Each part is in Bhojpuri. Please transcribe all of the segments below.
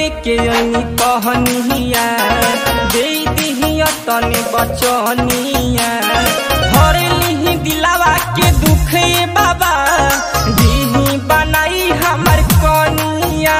लेके अनी कहनिया दे दिहिया तने बचनिया भर लिही दिलावा के दुख ए बाबा दिही बनाई हमर कनिया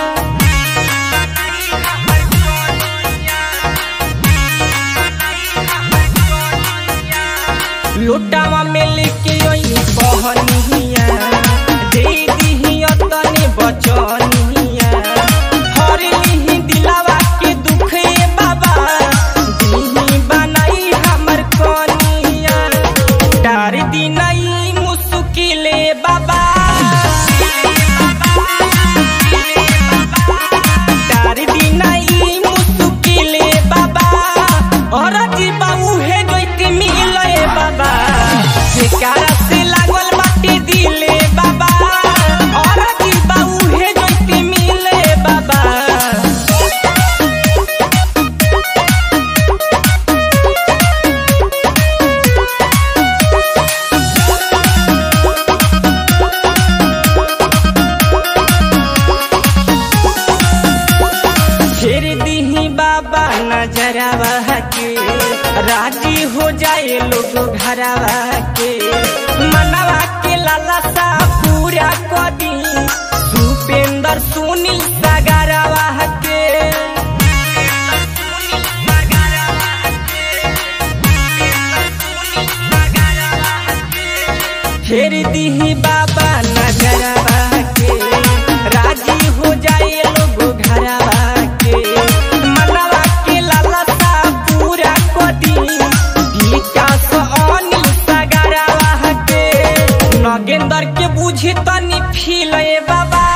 लोटावा में लेके अनी कहनिया दे दिहिया तने बचनिया भर लिही दिलावा के दुख ए बाबा दिही बनाई हमर कनिया डार दिनई मुस्किले बाबा डार दिनई मुस्किले बाबा और जीवा उहे जोइते मिले बाबा जेकारा से लागल बाटे दिले बाबा और जीवा उहे जोइते मिले बाबा फेर दीही बाबा नजरवा के राजी हो जाए लोग घरवा के मनवा के लालसा पूरा कदी भूपेंद्र सुनील सागरवा के फेर दीही बाबा नजरवा के राजी हो जाए लोग घरवा के मनवा के लालसा पूरा कदी विकास अनिल सागरवा के नगेंद्र के बुझी तनी फील ए बाबा